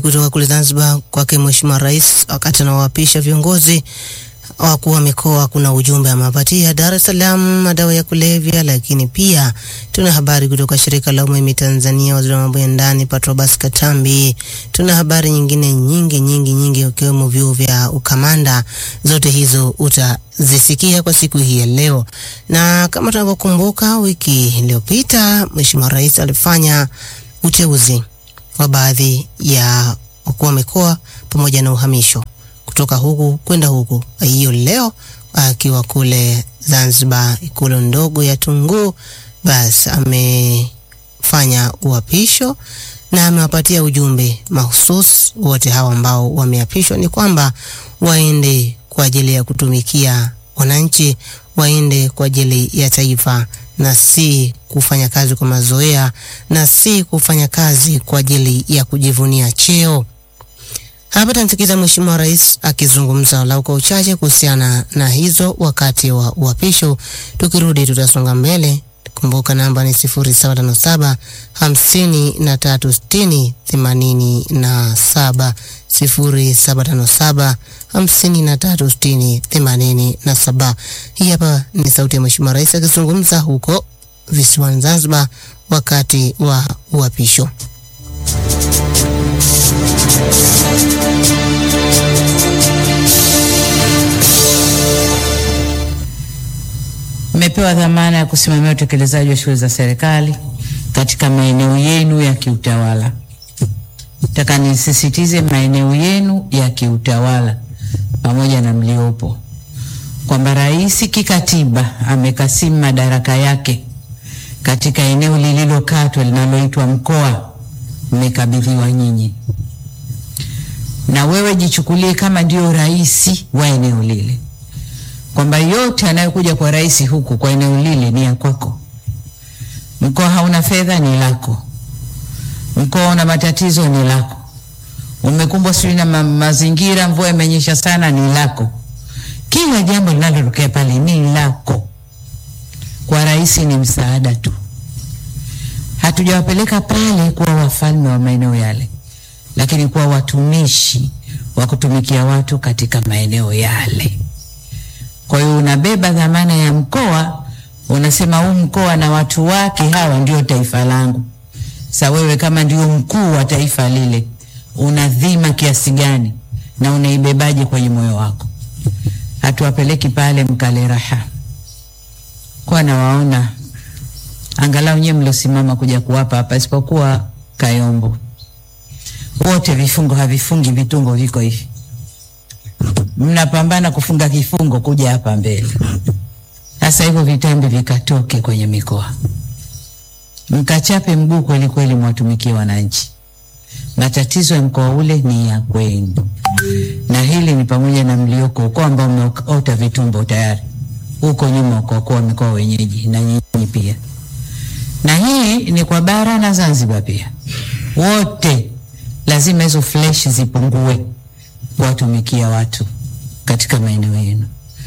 kutoka kule Zanzibar kwake Mheshimiwa Rais wakati anawaapisha viongozi wakuu wa mikoa. Kuna ujumbe amewapatia Dar es Salaam madawa ya kulevya, lakini pia tuna habari kutoka shirika la umeme Tanzania, waziri wa mambo ya ndani Patrobas Katambi. Tuna habari nyingine nyingi nyingi nyingi, ikiwemo vyuo vya ukamanda. Zote hizo utazisikia kwa siku hii ya leo, na kama tunavyokumbuka, wiki iliyopita Mheshimiwa Rais alifanya uteuzi wa baadhi ya wakuu wa mikoa pamoja na uhamisho kutoka huku kwenda huku. Hiyo leo akiwa kule Zanzibar, ikulu ndogo ya Tunguu, basi amefanya uapisho na amewapatia ujumbe mahusus wote hawa ambao wameapishwa, ni kwamba waende kwa ajili ya kutumikia wananchi, waende kwa ajili ya taifa na si kufanya kazi kwa mazoea na si kufanya kazi kwa ajili ya kujivunia cheo. Hapa tunamsikiza Mheshimiwa Rais akizungumza walau kwa uchache kuhusiana na hizo wakati wa uapisho. Tukirudi tutasonga mbele. Kumbuka namba ni sifuri saba tano saba hamsini na tatu sitini themanini na saba sifuri saba tano saba hamsini na tatu sitini themanini na saba. Hii hapa ni sauti ya Mheshimiwa Rais akizungumza huko visiwani Zanzibar wakati wa uapisho. Mmepewa dhamana ya kusimamia utekelezaji wa shughuli za serikali katika maeneo yenu ya kiutawala. Nataka nisisitize maeneo yenu ya kiutawala pamoja na mliopo, kwamba rais kikatiba amekasimu madaraka yake katika eneo lililokatwa linaloitwa mkoa, mmekabidhiwa nyinyi, na wewe jichukulie kama ndio rais wa eneo lile kwamba yote anayokuja kwa rais huku kwa eneo lile ni ya kwako. Mkoa hauna fedha, ni lako. Mkoa una matatizo, ni lako. Umekumbwa sijui na ma mazingira, mvua imenyesha sana, ni lako. Kila jambo linalotokea pale ni lako. Kwa rais ni msaada tu. Hatujawapeleka pale kuwa wafalme wa maeneo yale, lakini kuwa watumishi wa kutumikia watu katika maeneo yale. Kwa hiyo unabeba dhamana ya mkoa, unasema huu mkoa na watu wake hawa ndio taifa langu. Sa wewe kama ndio mkuu wa taifa lile, una dhima kiasi gani na unaibebaje kwenye moyo wako? Hatuwapeleki pale mkale raha, kwa nawaona angalau nyewe mliosimama kuja kuwapa hapa, isipokuwa Kayombo, wote vifungo havifungi, vitungo viko hivi mnapambana kufunga kifungo kuja hapa mbele. Sasa hivyo vitambi vikatoke kwenye mikoa, mkachape mguu kweli kweli, mwatumikie wananchi. Matatizo ya mkoa ule ni ya kwenu, na hili ni pamoja na mlioko huko ambao mmeota vitumbo tayari huko nyuma, ukokuwa mikoa wenyeji na nyinyi pia, na hii ni kwa bara na Zanzibar pia, wote lazima hizo fleshi zipungue kuwatumikia watu katika maeneo yenu.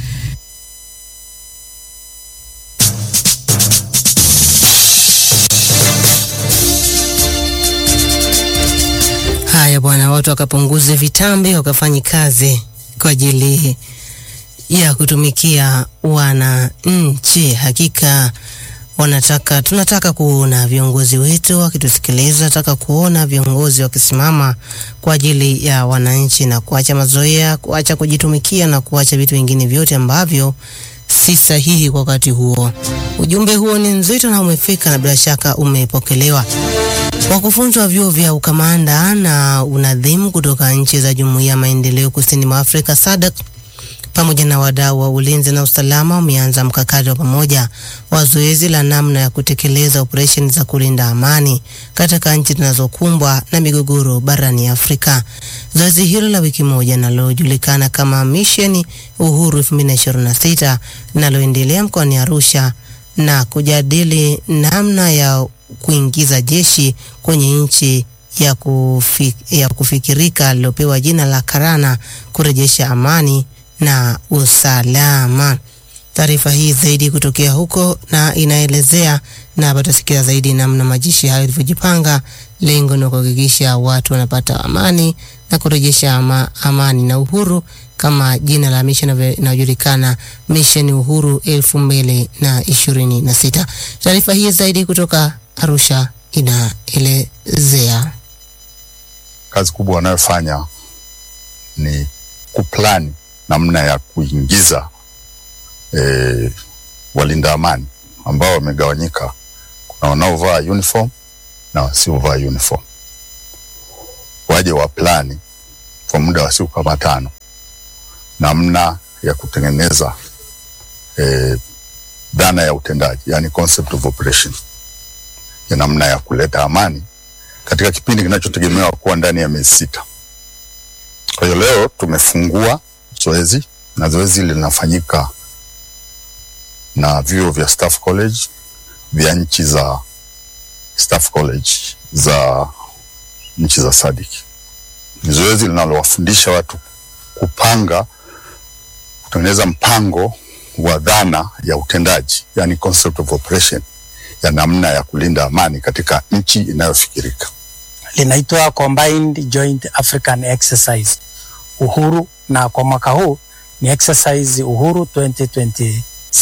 Haya bwana, watu wakapunguze vitambi, wakafanya kazi kwa ajili ya kutumikia wananchi. Hakika wanataka tunataka kuona viongozi wetu wakitusikiliza, nataka kuona viongozi wakisimama kwa ajili ya wananchi na kuacha mazoea, kuacha kujitumikia na kuacha vitu vingine vyote ambavyo si sahihi kwa wakati huo. Ujumbe huo ni nzito na umefika na bila shaka umepokelewa. Wakufunzi wa vyuo vya ukamanda na unadhimu kutoka nchi za Jumuiya ya Maendeleo Kusini mwa Afrika SADC pamoja na wadau wa ulinzi na usalama wameanza mkakati wa pamoja wa zoezi la namna ya kutekeleza operesheni za kulinda amani katika nchi zinazokumbwa na migogoro barani Afrika. Zoezi hilo la wiki moja linalojulikana kama Mission Uhuru 2026 linaloendelea mkoani Arusha na kujadili namna ya kuingiza jeshi kwenye nchi ya, kufi, ya kufikirika lilopewa jina la Karana kurejesha amani na usalama. Taarifa hii zaidi kutokea huko na inaelezea na hapa tutasikia zaidi namna majeshi hayo yalivyojipanga. Lengo ni kuhakikisha watu wanapata amani na kurejesha ama, amani na uhuru kama jina la mission inavyo- inayojulikana Mission Uhuru elfu mbili na ishirini na sita. Taarifa hii zaidi kutoka Arusha inaelezea kazi kubwa wanayofanya ni kuplani namna ya kuingiza e, walinda amani ambao wamegawanyika. Kuna wanaovaa uniform na wasiovaa uniform, waje wa plani kwa muda wa siku kama tano namna ya kutengeneza e, dhana ya utendaji, yani concept of operation ya namna ya kuleta amani katika kipindi kinachotegemewa kuwa ndani ya miezi sita. Kwa hiyo leo tumefungua zoezi na zoezi hili linafanyika na vyuo vya Staff College vya nchi za Staff College za nchi za SADC. Ni zoezi linalowafundisha watu kupanga, kutengeneza mpango wa dhana ya utendaji, yani concept of operation ya namna ya kulinda amani katika nchi inayofikirika. linaitwa Combined Joint African Exercise Uhuru, na kwa mwaka huu ni exercise Uhuru 2026.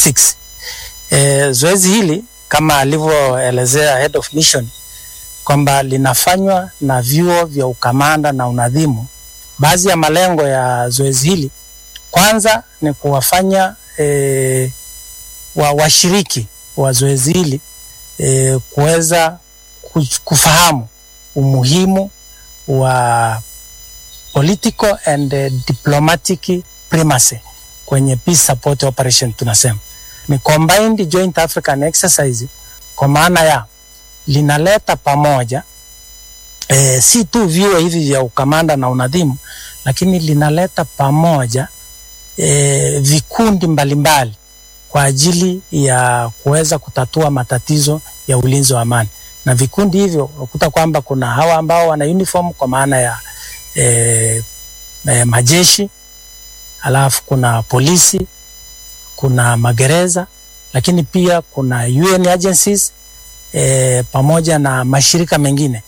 E, zoezi hili kama alivyoelezea head of mission kwamba linafanywa na vyuo vya ukamanda na unadhimu. Baadhi ya malengo ya zoezi hili kwanza ni kuwafanya e, wa washiriki wa zoezi hili e, kuweza ku- kufahamu umuhimu wa political and uh, diplomatic primacy kwenye peace support operation tunasema ni combined joint african exercise kwa maana ya linaleta pamoja e, si tu vyuo hivi vya ukamanda na unadhimu lakini linaleta pamoja e, vikundi mbalimbali kwa ajili ya kuweza kutatua matatizo ya ulinzi wa amani na vikundi hivyo ukuta kwamba kuna hawa ambao wana uniform kwa maana ya e, e, majeshi, alafu kuna polisi, kuna magereza, lakini pia kuna UN agencies e, pamoja na mashirika mengine.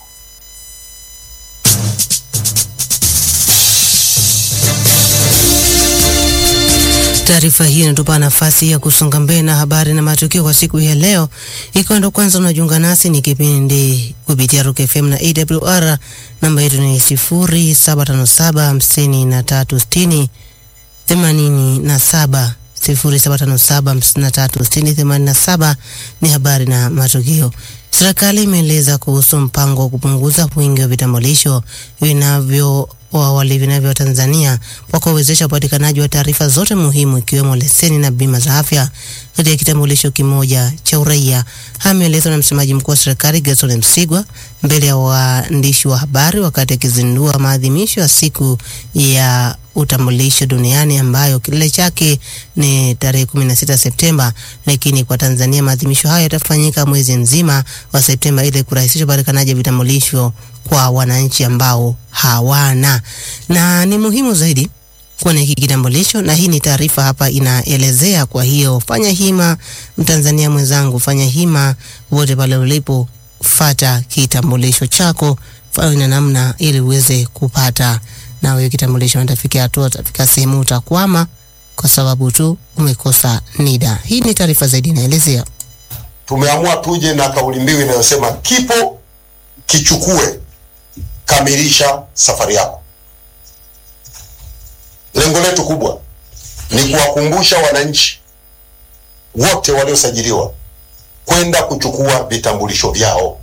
Taarifa hii inatupa nafasi ya kusonga mbele na habari na matukio kwa siku hii ya leo. Ikiwa ndo kwanza unajiunga nasi, ni kipindi kupitia Rock FM na AWR. Namba yetu ni sifuri saba tano saba hamsini na tatu sitini themanini na saba sifuri saba tano saba hamsini na tatu sitini themanini na saba ni habari na matukio. Serikali imeeleza kuhusu mpango wa kupunguza wingi wa vitambulisho vinavyo wa awali vinavyo Tanzania kwa kuwezesha upatikanaji wa taarifa zote muhimu ikiwemo leseni na bima za afya katika kitambulisho kimoja cha uraia. Haya yameelezwa na msemaji mkuu wa serikali Gerson Msigwa mbele ya waandishi wa habari wakati akizindua maadhimisho ya siku ya utambulisho duniani ambayo kilele chake ni tarehe 16 Septemba, lakini kwa Tanzania maadhimisho hayo yatafanyika mwezi mzima wa Septemba ili kurahisisha upatikanaji wa vitambulisho kwa wananchi ambao hawana, na ni muhimu zaidi kuwa na hiki kitambulisho, na hii ni taarifa hapa inaelezea. Kwa hiyo fanya hima, Mtanzania mwenzangu, fanya hima wote pale ulipo, fata kitambulisho chako, fanya namna ili uweze kupata na wewe kitambulisho. Nitafikia hatua, utafika sehemu utakwama kwa sababu tu umekosa NIDA. Hii ni taarifa zaidi inaelezea. tumeamua tuje na kauli mbiu inayosema kipo kichukue, kamilisha safari yako. Lengo letu kubwa ni kuwakumbusha wananchi wote waliosajiliwa kwenda kuchukua vitambulisho vyao.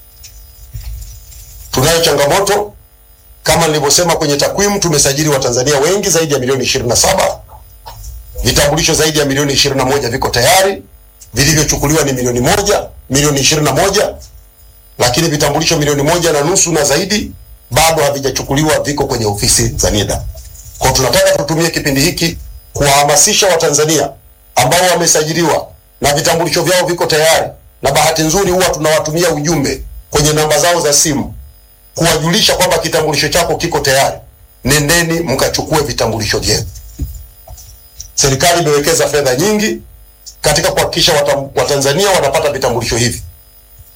Tunayo changamoto kama nilivyosema kwenye takwimu, tumesajili Watanzania wengi zaidi ya milioni 27. Vitambulisho zaidi ya milioni 21 viko tayari vilivyochukuliwa ni milioni moja milioni ishirini na moja lakini vitambulisho milioni moja na nusu na zaidi bado havijachukuliwa, viko kwenye ofisi za NIDA. Kwa tunataka tutumie kipindi hiki kuwahamasisha Watanzania ambao wamesajiliwa na vitambulisho vyao viko tayari, na bahati nzuri huwa tunawatumia ujumbe kwenye namba zao za simu kuwajulisha kwamba kitambulisho chako kiko tayari, nendeni mkachukue vitambulisho vyenu. Serikali imewekeza fedha nyingi katika kuhakikisha wata- Watanzania wanapata vitambulisho hivi.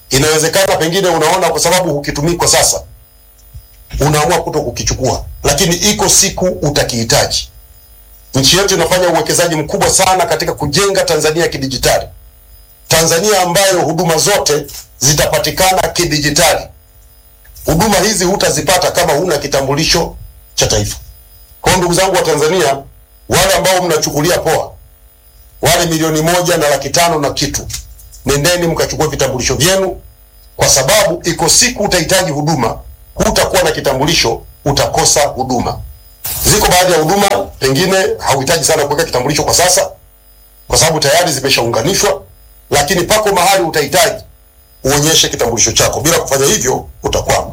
Inawezekana pengine unaona kwa sababu hukitumii kwa sasa, unaamua kuto kukichukua, lakini iko siku utakihitaji. Nchi yetu inafanya uwekezaji mkubwa sana katika kujenga Tanzania ya kidijitali, Tanzania ambayo huduma zote zitapatikana kidijitali. Huduma hizi hutazipata kama huna kitambulisho cha taifa. Kwa hiyo ndugu zangu wa Tanzania, wale ambao mnachukulia poa, wale milioni moja na laki tano na kitu, nendeni mkachukua vitambulisho vyenu, kwa sababu iko siku utahitaji huduma, hutakuwa na kitambulisho, utakosa huduma. Ziko baadhi ya huduma pengine hauhitaji sana kuweka kitambulisho kwa sasa, kwa sababu tayari zimeshaunganishwa, lakini pako mahali utahitaji uonyeshe kitambulisho chako. Bila kufanya hivyo utakwama.